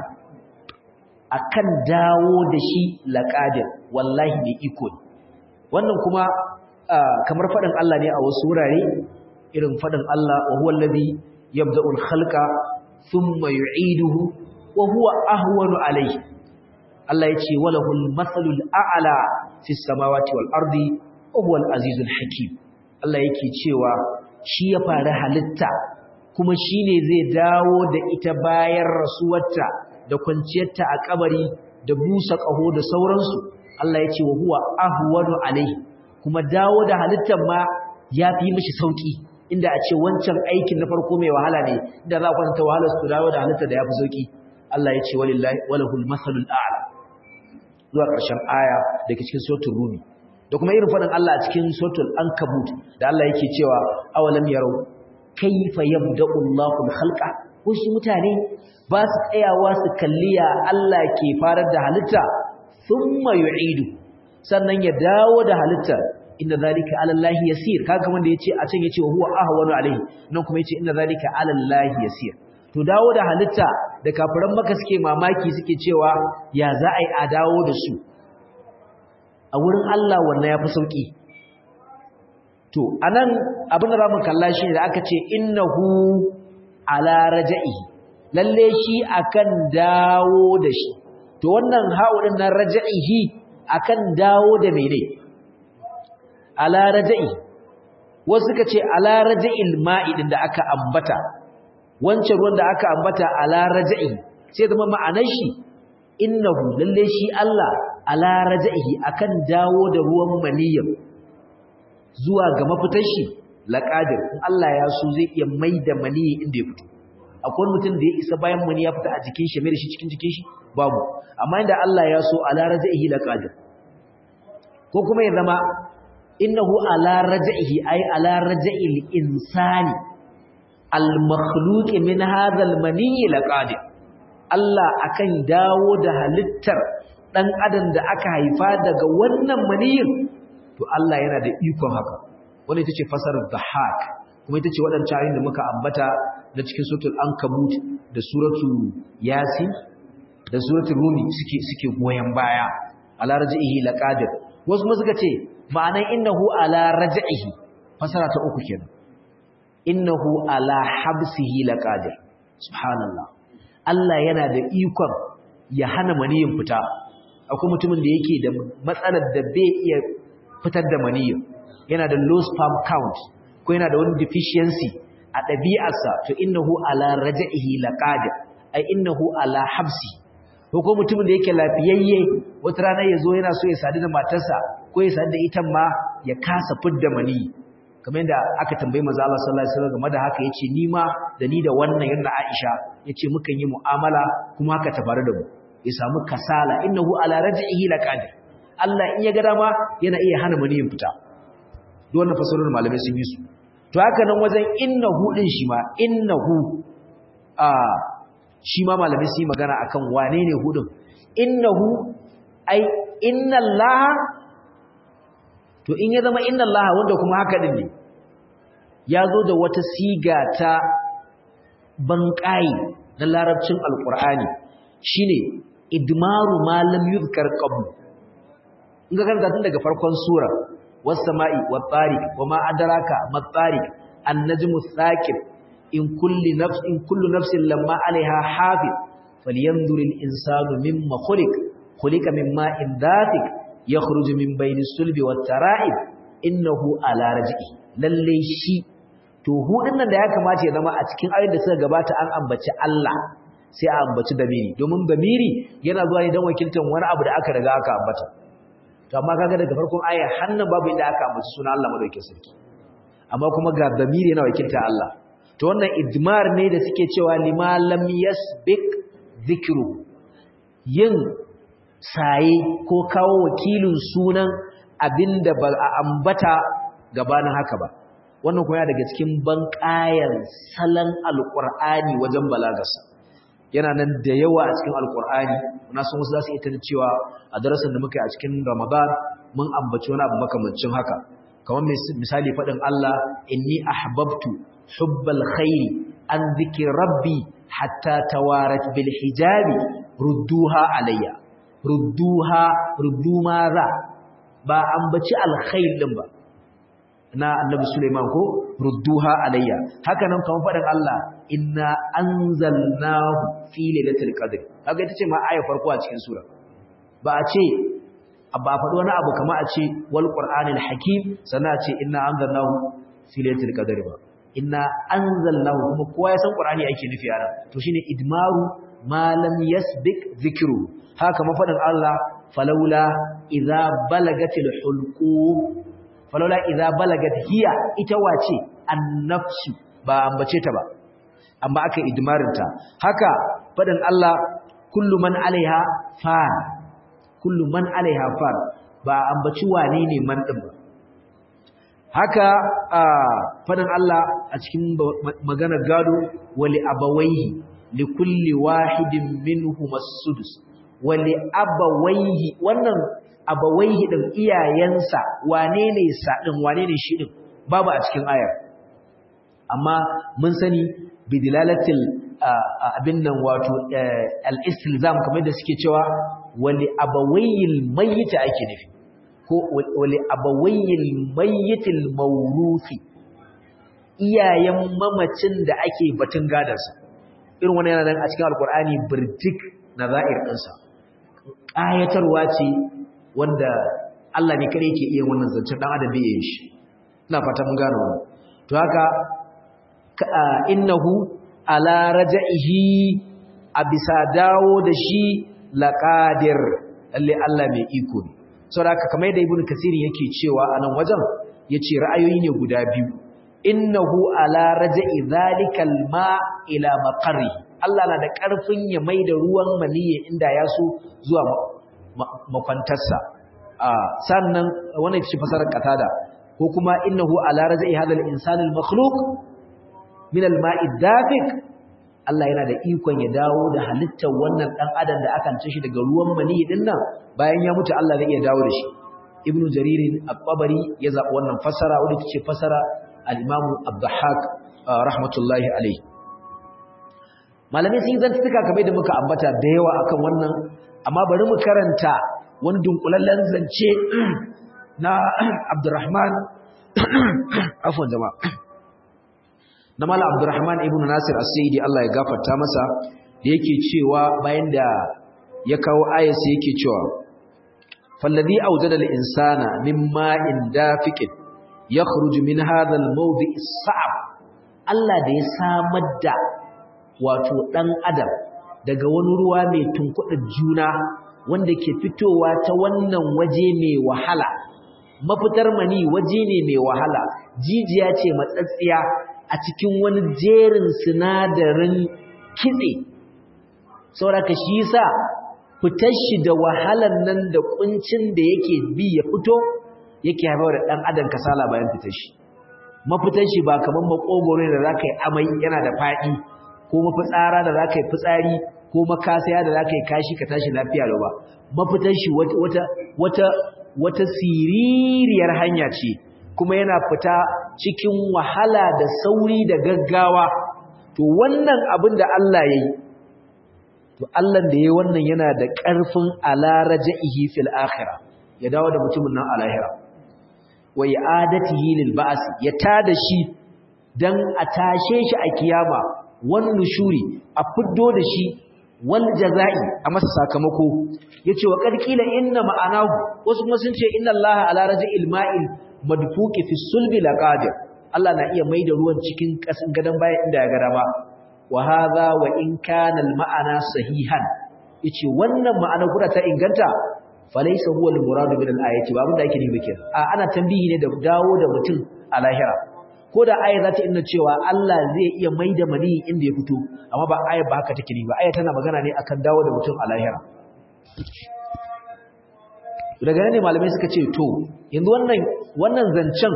akan dawo da shi laqadir wallahi mai iko ne wannan kuma kamar faɗin Allah ne a wasu wurare irin faɗin Allah wa huwa allazi yabda'u al-khalqa thumma yu'iduhu wa huwa ahwanu alayhi Allah yace walahu al-mathalu al-a'la fi as-samawati wal ardi wa huwa al-azizu al-hakim Allah yake cewa shi ya fara halitta kuma shine zai dawo da ita bayan rasuwarta da kwanciyarta a kabari da busa kaho da sauransu Allah yace wa huwa ahwanu alayhi kuma dawo da halittar ma ya fi mishi sauki inda a ce wancan aikin na farko mai wahala ne inda za a kwanta wahalar su dawo da halittar da ya fi sauki Allah ya ce walillahi walahul masalul a'la zuwa ƙarshen aya da ke cikin suratul rumi da kuma irin faɗin Allah a cikin suratul ankabut da Allah yake cewa awalam yarau kayfa yabda'u Allahu al-khalqa wasu mutane ba su tsayawa su kalliya Allah ke farar da halitta thumma yu'idu sannan ya dawo da halitta inna zalika ala Allah yasir kaga wanda yace a can yace huwa ahwanu alaihi nan kuma yace inna zalika ala Allah yasir to dawo da halitta da kafiran maka suke mamaki suke cewa ya za a yi a dawo da su a wurin Allah wannan yafi sauki to anan abin da zamu kalla shi da aka ce innahu ala raja'i lalle shi akan dawo da shi to wannan ha'u din nan raja'ihi akan dawo da mene ala raja'i wasu suka ce ala raja'il ma'idin da aka ambata wancan ruwan da aka ambata ala raja'i sai zama ma'anar shi innahu lalle shi Allah ala raja'ihi akan dawo da ruwan maniyyar zuwa ga mafitar shi laqadir in Allah ya so zai iya maida maniyyi inda ya fito akwai mutum da ya isa bayan mani ya fita a jikin shi mai da shi cikin jikin shi babu amma inda Allah ya so ala raja'ihi laqadir ko kuma ya zama innahu ala raja'ihi ay ala raja'il insani al makhluq min hadha al mani laqadir Allah akan dawo da halittar dan adam da aka haifa daga wannan maniyin to Allah yana da ikon haka wannan ita ce fasarar dhahak kuma ita ce waɗancan ayoyin da muka ambata na cikin suratul ankabut da suratul yasin da suratul rumi suke suke goyen baya ala raj'ihi laqadir wasu kuma suka ce ma'anan innahu ala raj'ihi fasara ta uku kenan innahu ala habsihi laqadir subhanallah Allah yana da ikon ya hana maniyin fita akwai mutumin da yake da matsalar da bai iya fitar da maniyin yana da low sperm count ko yana da wani deficiency a ɗabi'arsa to innahu ala raj'ihi laqadir ai innahu ala habsi ko ko mutumin da yake lafiyayye wata rana ya zo yana so ya sadu da matarsa ko ya sadu da ita ma ya kasa fidda maniyi kamar yadda aka tambayi manzo Allah sallallahu alaihi wasallam game da haka yace ni ma da ni da wannan yanda Aisha yace mukan yi mu'amala kuma haka ta faru da mu ya samu kasala innahu ala raj'ihi laqadir Allah in ya ga dama yana iya hana maniyin fita duk wannan fasarorin malamai sun yi su to haka nan wajen innahu din shi ma innahu a shi ma malamai sun yi magana akan wane ne hudun innahu ai inna allaha to in ya zama inna allaha wanda kuma haka din ne ya zo da wata siga ta banƙayi na larabcin alƙur'ani shine idmaru ma lam yuzkar qabl in ga karanta tun daga farkon sura was sama'i wat tariq wama adraka mat tariq an najmu thaqib in kulli nafs in kullu nafsin lamma alaiha hafiz falyanzur al insanu mimma khuliq khuliqa min ma'in dafiq yakhruju min bayni sulbi wat tara'ib innahu ala raj'i lalle shi to hudin nan da ya kamata ya zama a cikin ayoyin da suka gabata an ambaci Allah sai a ambaci damiri domin damiri yana zuwa ne don wakiltar wani abu da aka riga aka ambata to amma kaga daga farkon ayar hannun babu inda aka ambaci sunan Allah madaukakin sarki amma kuma ga damiri yana wakiltar Allah to wannan idmar ne da suke cewa lima lam yasbiq dhikru yin saye ko kawo wakilin sunan abinda ba a ambata gabanin haka ba wannan kuma daga cikin banƙayan salon alƙur'ani wajen balagarsa yana nan da yawa a cikin alƙur'ani na san wasu za su ita da cewa a darasin da muka yi a cikin ramadan mun ambaci wani abu makamancin haka kamar misali faɗin Allah inni ahbabtu hubbal khairi an zikri rabbi hatta tawarat bil hijabi rudduha alayya rudduha ruddu maza ba ambaci alkhair din ba na annabi Sulaiman ko rudduha alayya haka nan kamar faɗin Allah inna anzalnahu fi lailatul qadr kaga ita ce ma ayar farko a cikin sura ba a ce ba a faɗi wani abu kamar a ce wal qur'anil hakim sannan a ce inna anzalnahu fi lailatul qadr ba inna anzalnahu kuma kowa ya san qur'ani ake nufi a nan to shine idmaru ma lam yasbiq dhikru haka mafaɗin Allah falaula idza balagatil hulqum falaula idza balagat hiya ita wace annafsu ba ambace ta ba amma aka idmarin ta haka fadin Allah kullu man alaiha fan kullu man alaiha fan ba ambaci wane ne man din ba haka fadin Allah a cikin maganar gado wali abawaihi likulli wahidin minhum as-sudus wali abawaihi wannan abawaihi din iyayensa wane ne sa din wane ne shi din babu a cikin ayar amma mun sani bidilalatil abin nan wato al-istilzam kamar da suke cewa wali abawayil mayyit ake nufi ko wali abawayil mayyitil mawruthi iyayen mamacin da ake batun gadarsa irin wannan yana nan a cikin alkur'ani birtik nazair ɗinsa ƙayatarwa ce wanda Allah ne kare yake iya wannan zancen dan adam bai yin shi ina fata mun gano wannan to haka innahu ala raj'ihi a bisa dawo da shi laqadir lalle Allah mai iko ne saboda haka kamar da ibnu kasir yake cewa a nan wajen yace ra'ayoyi ne guda biyu innahu ala raj'i zalikal ma ila maqarri Allah na da karfin ya maida ruwan maniyyi inda ya so zuwa makwantarsa sannan wannan ita ce fasarar katada ko kuma innahu ala raj'i hadal insani al-makhluq min al-ma'i dafiq Allah yana da ikon ya dawo da halittar wannan dan adam da aka ce shi daga ruwan mani din nan bayan ya mutu Allah zai iya dawo da shi ibn jarir al-qabari ya zaɓi wannan fasara wadda tace fasara al-imam abdahak rahmatullahi alayhi malamai sun zantuka kamar da muka ambata da yawa akan wannan amma bari mu karanta wani dunkulallen zance na abdurrahman afwan jama'a na mala abdurrahman ibn nasir as-sayyidi Allah ya gafarta masa da yake cewa bayan da ya kawo ayasi yake cewa falladhi awjada al-insana min ma'in dafiqin yakhruju min hadha al-mawdi' as-sa'b Allah da ya samar da wato dan adam daga wani ruwa mai tunkuɗa juna wanda ke fitowa ta wannan waje mai wahala mafitar mani waje ne mai wahala jijiya ce matsatsiya a cikin wani jerin sinadarin kitse sauraka shi yasa fitar shi da wahalan nan da kuncin da yake bi ya fito yake haifar da dan adam kasala bayan fitar shi mafitar shi ba kaman makogoro da zaka yi amai yana da fadi ko mafitsara da zaka yi fitsari ko makasaya da zaka yi kashi ka tashi lafiya lau ba mafitar shi wata wata wata siririyar hanya ce kuma yana fita cikin wahala da sauri da gaggawa to wannan abin da Allah ya yi to Allah da ya yi wannan yana da ƙarfin alaraja'ihi fil akhira ya dawo da mutumin nan a lahira wa i'adatihi lil ba's ya tada shi dan a tashe shi a kiyama wan nushuri a fiddo da shi wal jazai a masa sakamako yace wa qarqila inna ma'anahu wasu kuma sun ce inna allaha ala raj'il ma'il madfuqi fi sulbi laqadir Allah na iya maida ruwan cikin kasan gadan baya inda ya gada ba wa hadha wa in kana al ma'ana sahihan yace wannan ma'ana kuda ta inganta falaysa huwa al murad min al ayati ba abinda yake nufi kenan a ana tambihi ne da dawo da mutum a lahira ko da aya za ta inna cewa Allah zai iya maida mani inda ya fito amma ba aya ba haka take ne ba aya tana magana ne akan dawo da mutum a lahira daga nan ne malamai suka ce to yanzu wannan wannan zancen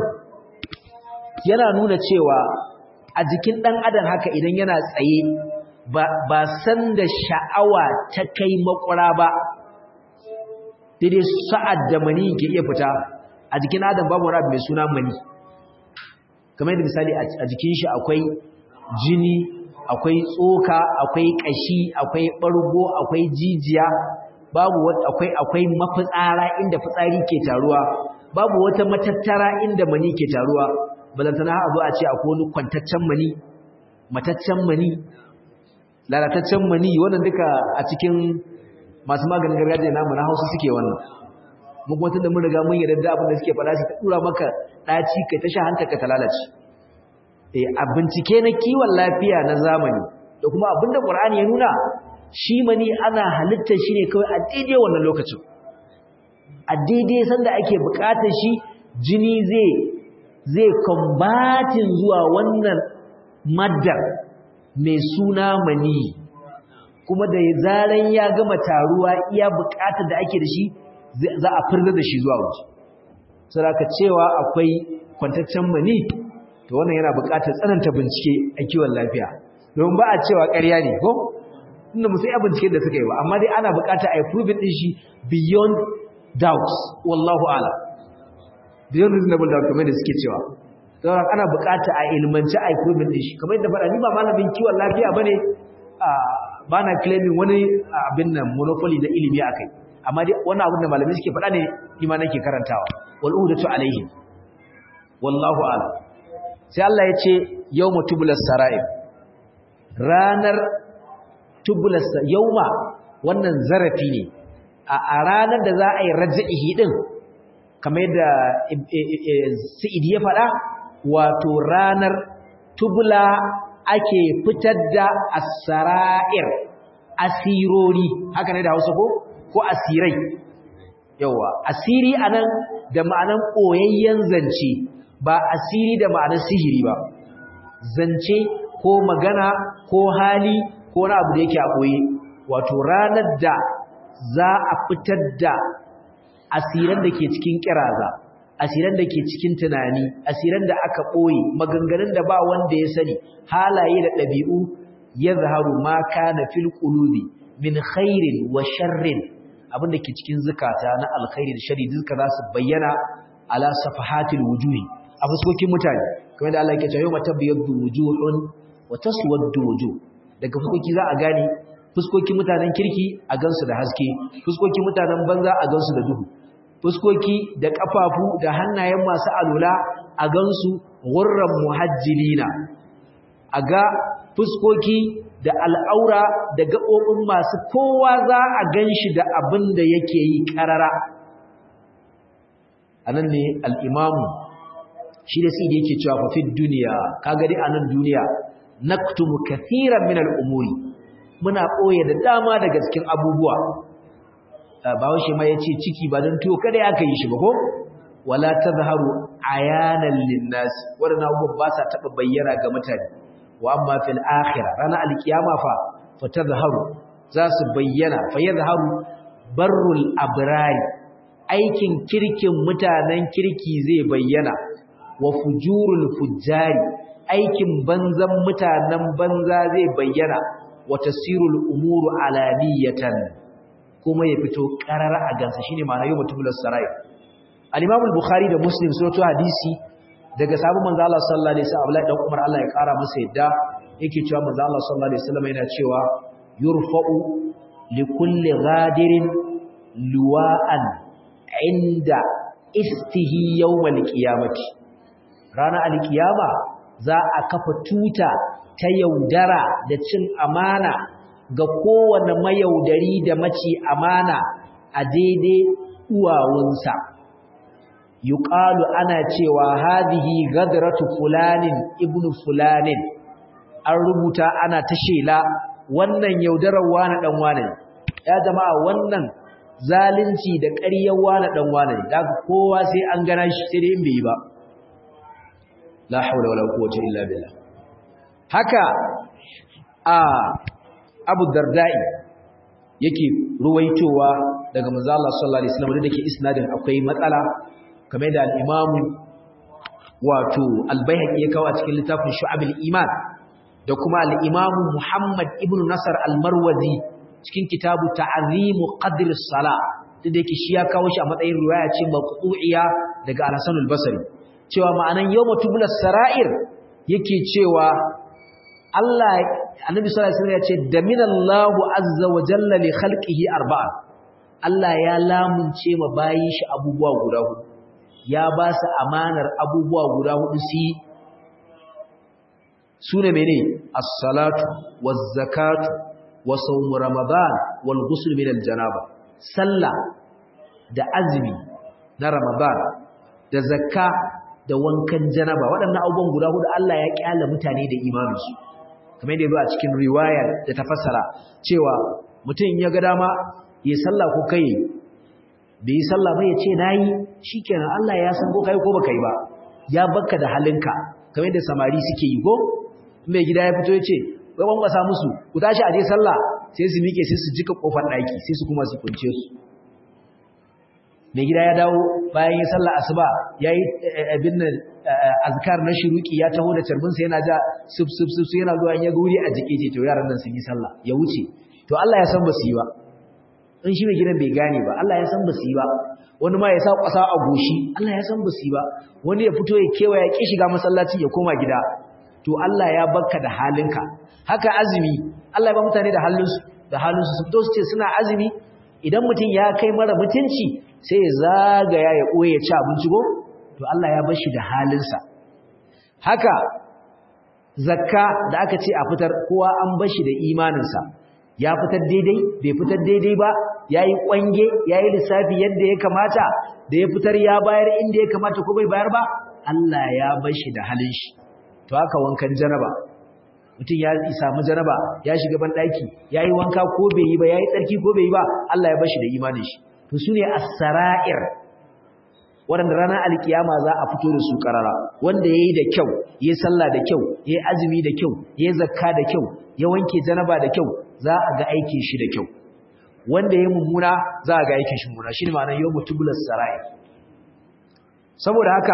yana nuna cewa a jikin dan adam haka idan yana tsaye ba ba san da sha'awa ta kai makura ba daidai sa'ad da mani ke iya fita a jikin adam babu wani abu mai suna mani kamar yadda misali a jikin shi akwai jini akwai tsoka akwai kashi akwai bargo akwai jijiya babu akwai akwai mafitsara inda fitsari ke taruwa babu wata matattara inda mani ke taruwa balantana a zo a ce akwai wani kwantaccen mani mataccen mani lalataccen mani wannan duka a cikin masu maganin gargajiya namu na Hausa suke wannan mun kuma tunda mun riga mun yarda da abin da suke faɗa su ta dura maka ɗaci kai ta sha hanta ka ta lalace eh a bincike na kiwon lafiya na zamani da kuma abinda Qur'ani ya nuna shi mani ana halittar shi ne kawai a daidai wannan lokacin a daidai sanda ake buƙatar shi jini zai zai combatin zuwa wannan maddar mai suna mani kuma da zaran ya gama taruwa iya buƙatar da ake da shi za a firza da shi zuwa waje saboda cewa akwai kwantaccen mani to wannan yana buƙatar tsananta bincike a kiwon lafiya don ba a cewa ƙarya ne ko inda musu yi binciken da suka yi ba amma dai ana buƙatar a yi proving ɗin shi beyond doubts wallahu ala beyond reasonable doubt kamar da suke cewa don ana buƙatar a ilmanci a yi proving ɗin shi kamar yadda faɗa ni ba malamin kiwon lafiya ba ne ba na claiming wani abin nan monopoly na ilimi a kai amma dai wannan abin da malamai suke faɗa ne ni ma nake karantawa wal uhdatu alaihim wallahu ala sai Allah ya ce yawma tubulas sara'ib ranar tubulas yawma wannan zarafi ne a ranar da za a yi raj'ihi din kamar yadda Sa'id ya faɗa wato ranar tubula ake fitar da as-sara'ir asirori haka ne da Hausa ko ko asirai yawa asiri anan da ma'anan koyayyen zance ba asiri da ma'anar sihiri ba zance ko magana ko hali ko na abu da yake a koyi wato ranar da za a fitar da asiran da ke cikin kiraza asiran da ke cikin tunani asiran da aka ɓoye maganganun da ba wanda ya sani halaye da ɗabi'u ya zaharu ma kana fil qulubi min khairin wa sharrin abin da ke cikin zukata na alkhairi da shari duka za su bayyana ala safahatil wujuhi a fuskokin mutane kamar da Allah yake cewa yawma tabyaddu wujuhun wa taswaddu wujuh daga fuskoki za a gane fuskokin mutanen kirki a gansu da haske fuskokin mutanen banza a gansu da duhu fuskoki da kafafu da hannayen masu alula a gansu gurran muhajjilina a ga fuskoki da al'aura da gaɓoɓin masu kowa za a gan shi da abin da yake yi ƙarara a nan ne al'imamu shi da si da yake cewa fafin duniya ka gari a nan duniya naktumu kathiran min al'umuri muna ɓoye da dama daga cikin abubuwa ba washe ma ya ce ciki ba don tuwo kada aka yi shi ba ko wala ta zaharu a yanar linnas waɗanda abubuwan ba sa taɓa bayyana ga mutane wa amma fil akhirah ranar alkiyama fa fa tazharu za su bayyana fa yadhharu barrul abrari aikin kirkin mutanen kirki zai bayyana wa fujurul fujjari aikin banzan mutanen banza zai bayyana wa tasirul umuru alaniyatan kuma ya fito karara a gansa shine ma'ana yau mutumul sarai al-imam al-bukhari da muslim sun to hadisi daga sabon manzo Allah sallallahu alaihi wasallam Abdullahi dan Umar Allah ya kara masa yadda yake cewa manzo Allah sallallahu alaihi wasallam yana cewa yurfa'u li kulli ghadirin luwa'an inda istihi yawmal qiyamati rana alkiyama za a kafa tuta ta yaudara da cin amana ga kowane mayaudari da maci amana a daidai uwawunsa yuqalu ana cewa hadhihi gadratu fulanin ibnu fulanin an rubuta ana ta shela wannan yaudarar wani dan wani ya jama'a wannan zalunci da ƙaryar wani dan wani daga kowa sai an gana shi sai dai in bai yi ba la hawla wala quwwata illa billah haka a Abu Dardai yake ruwaitowa daga manzo Allah sallallahu alaihi wasallam da yake isnadin akwai matsala kamar da al-Imam wato al-Baihaqi ya kawo a cikin littafin Shu'abul Iman da kuma al-Imam Muhammad ibn Nasr al-Marwazi cikin kitabu Ta'zimu Qadr as-Salah da yake shi ya kawo shi a matsayin riwaya ce maqtu'iya daga Al-Hasan al-Basri cewa ma'anan yawma tubla sara'ir yake cewa Allah Annabi sallallahu alaihi wasallam ya ce daminallahu azza wa jalla li khalqihi arba'a Allah ya lamunce ma bayin shi abubuwa guda hudu ya ba su amanar abubuwa guda hudu su sune mene as-salatu waz-zakatu wa sawm ramadan wal ghusl min al-janaba sallah da azumi na ramadan da zakka da wankan janaba waɗannan abubuwan guda hudu Allah ya kyala mutane da imaninsu kamar yadda a cikin riwayar da ta fassara cewa mutum ya ga dama ya sallah ko kai bai yi sallah ba ya ce nayi shikenan Allah ya san ko kai ko baka yi ba ya bakka da halinka kamar yadda samari suke yi ko mai gida ya fito ya ce ga bangwasa musu ku tashi aje sallah sai su miƙe sai su jika kofar ɗaki sai su kuma su kunce su mai gida ya dawo bayan yi sallah asuba ya yi abin nan azkar na shiruki ya taho da carbinsa yana ja sub sub sub yana zuwa ya guri a jike ce to yaran nan sun yi sallah ya wuce to Allah ya san ba su yi ba in shi mai gidan bai gane ba Allah ya san ba su yi ba wani ma ya sa kwasa a goshi Allah ya san ba su yi ba wani ya fito ya kewa ya ki shiga masallaci ya koma gida to Allah ya barka da halinka haka azumi Allah ya ba mutane da halinsu da halinsu su to su ce suna azumi idan mutum ya kai mara mutunci sai ya zagaya ya ɓoye ci abinci ko to Allah ya bar shi da halinsa haka zakka da aka ce a fitar kowa an bar shi da imaninsa ya fitar daidai bai fitar daidai ba ya yi ƙwange ya yi lissafi yadda ya kamata da ya fitar ya bayar inda ya kamata ko bai bayar ba Allah ya bar shi da halin shi to haka wankan janaba mutum ya samu janaba ya shiga ban ɗaki ya yi wanka ko bai yi ba ya yi tsarki ko bai yi ba Allah ya bar shi da imanin shi to su ne as-sara'ir waɗanda ranar alkiyama za a fito da su karara wanda ya yi da kyau ya yi sallah da kyau ya yi azumi da kyau ya yi zakka da kyau ya wanke janaba da kyau za a ga aikin shi da kyau wanda ya mummuna za a ga aikin shi mummuna shi ne ma'anar yau mutubular sara'ir saboda haka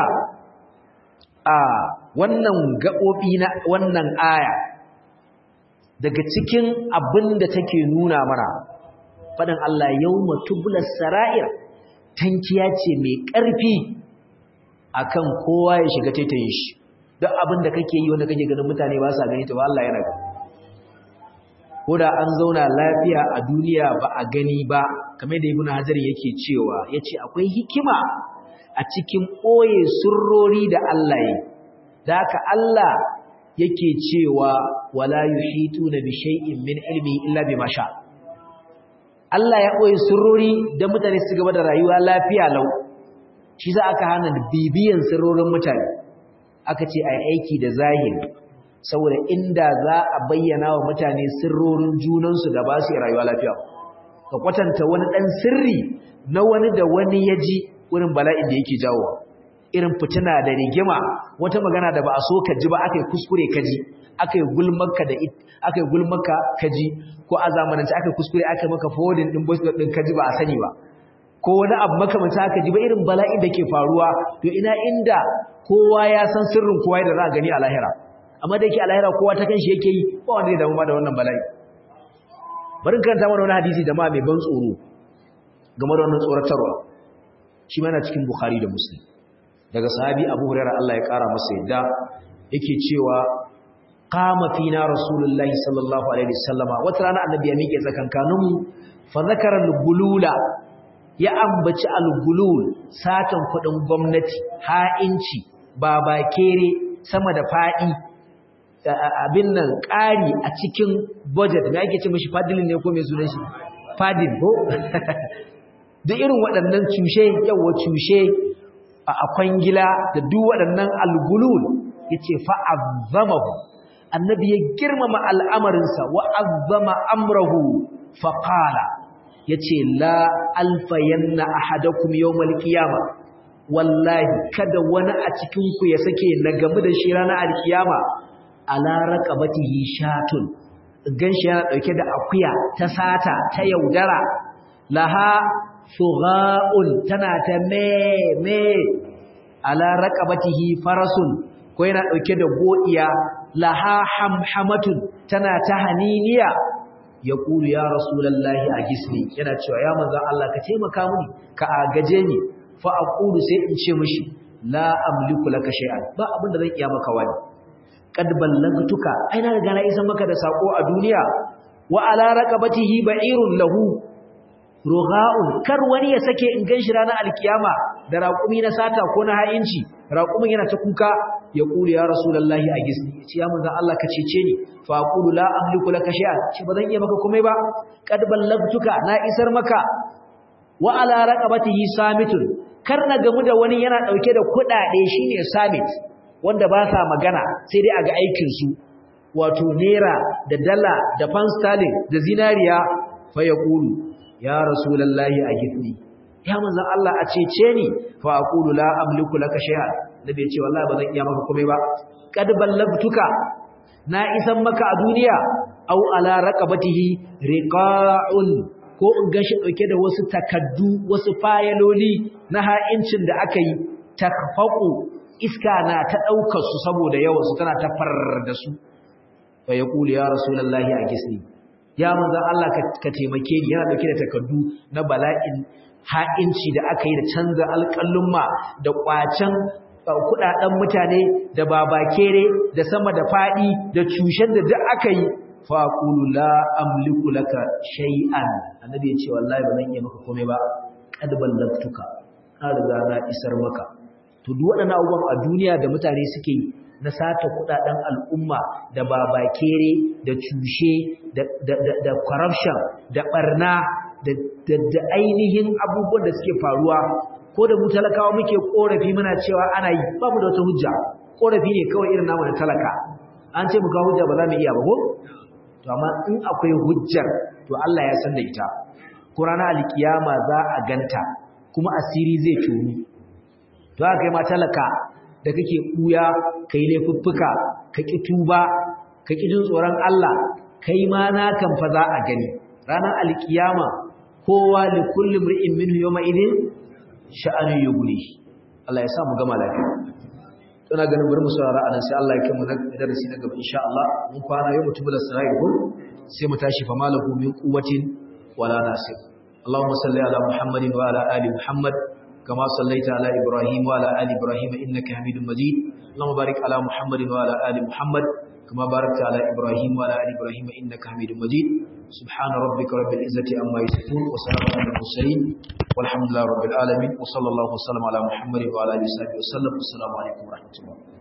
a wannan gaɓoɓi na wannan aya daga cikin abin da take nuna mana faɗin Allah yawma tublas sara'ir tankiya ce mai ƙarfi akan kowa ya shiga taitayin shi duk abin da kake yi wanda kake ganin mutane ba sa gani to Allah yana gani ko da an zauna lafiya a duniya ba a gani ba kamar da ibnu hajar yake cewa yace akwai hikima a cikin ɓoye surrori da Allah yi da haka Allah yake cewa wala yuhituna bi shay'in min ilmi illa bima sha Allah ya ɓoye surrori da mutane su gaba da rayuwa lafiya lau shi za aka hana bibiyan sirrorin mutane aka ce ai aiki da zahiri saboda inda za a bayyana wa mutane sirrorin junansu da ba su rayuwa lafiya ka kwatanta wani ɗan sirri na wani da wani ya ji wurin bala'in da yake jawo irin fitina da rigima wata magana da ba a so ka ji ba aka yi kuskure ka ji aka yi gulmaka da aka yi gulmaka ka ji ko a zamanance aka yi kuskure aka yi maka forwarding din voice din ka ji ba a sani ba ko wani abu makamanta aka ji ba irin bala'in da ke faruwa to ina inda kowa ya san sirrin kowa da za a gani a lahira amma da yake a lahira kowa ta kanshi yake yi ba wanda ya damu ma da wannan bala'i bari karanta mana wani hadisi da ma mai ban tsoro game da wannan tsoratarwa shi mana cikin Bukhari da Muslim daga sahabi Abu Hurairah Allah ya kara masa yadda yake cewa qama fina rasulullahi sallallahu alaihi wasallama wata rana annabi ya miƙe tsakankanin mu fa zakara al-gulula ya ambaci al-gulul satan kudin gwamnati ha'inci babakere sama da fadi abin nan ƙari a cikin budget me ake ce mishi fadilin ne ko me sunan shi fadil ko da irin waɗannan cushe yawa cushe a kwangila da duk waɗannan algulul ya ce fa'azzamahu annabi ya girmama al'amarinsa wa'azzama amrahu faƙala ya ce la alfayanna a hadakum yau malkiyama wallahi kada wani a cikinku ya sake na gamu da shi ranar alkiyama ala raqabatihi shatun ganshi yana ɗauke da akuya ta sata ta yaudara laha sugha'un tana ta me me ala raqabatihi farasun ko yana dauke da godiya laha hamhamatun tana ta haniniya yaqulu ya rasulullahi agisni yana cewa ya manzon Allah ka taimaka mini ka agaje ni fa aqulu sai in ce mishi la amliku laka shay'an ba abin da zan iya maka wani qad ballagtuka ai na riga na isa maka da sako a duniya wa ala raqabatihi ba'irun lahu rugha'un kar wani ya sake in ganshi ranar alkiyama da raƙumi na sata ko na ha'inci raƙumin yana ta kuka ya kulu ya rasulullahi a gisni ce ya manzon Allah ka cece ni fa aqulu la amliku laka shay'an ce ba zan iya maka komai ba qad ballagtuka na isar maka wa ala raqabatihi samitun kar na gamu da wani yana dauke da kudade shine samit wanda ba sa magana sai dai a ga aikin su wato naira da dala da pound sterling da zinariya fa yaqulu ya rasulullahi a gifni ya manzon Allah a cece ni fa aqulu la amliku laka shay'an nabi ya ce wallahi ba zan iya maka komai ba kad ballagtuka na isan maka a duniya au ala raqabatihi riqa'un ko in gashi dauke da wasu takaddu wasu fayaloli na ha'incin da aka yi takfaqu iska na ta daukar su saboda yawan su tana ta farar da su fa yaqulu ya rasulullahi a gisni ya manzan Allah ka taimake ni yana dauke da takardu na bala'in ha'inci da aka yi da canza alƙallumma da ƙwacen kuɗaɗen mutane da babakere da sama da faɗi da cushen da duk aka yi faƙulu la amliku laka shay'an annabi ya ce wallahi ba zan iya maka komai ba qad ballagtuka na riga na isar maka to duk waɗannan abubuwan a duniya da mutane suke yi na sata kudaden al'umma da babakere da cushe da corruption da barna da ainihin abubuwan da suke faruwa ko da mu talakawa muke korafi muna cewa ana yi ba mu da wata hujja korafi ne kawai irin namu da talaka an ce mu kawo hujja ba za mu iya ba ko to amma in akwai hujjar to Allah ya san da ita ko ranar alkiyama za a ganta kuma asiri zai tonu to haka kai ma talaka da kake buya kai laifuffuka ka ki tuba ka ki jin tsoron Allah kai ma na kan fa za a gani ranar alkiyama kowa li kulli mri'in minhu yawma idin sha'anu yughni Allah ya sa mu gama lafiya tana ganin bari mu saurara anan sai Allah ya kai mu na darasi na gaba insha Allah mun kwana yau mutubul sarai ko sai mu tashi fa malahu min quwwatin ولا ناصر اللهم صل على محمد وعلى آل محمد كما صليت على إبراهيم وعلى آل إبراهيم إنك حميد مجيد اللهم بارك على محمد وعلى آل محمد كما باركت على إبراهيم وعلى آل إبراهيم إنك حميد مجيد سبحان ربك رب العزة عما يصفون وسلام على المرسلين والحمد لله رب العالمين وصلى الله وسلم على محمد وعلى آله وصحبه وسلم والسلام عليكم ورحمة الله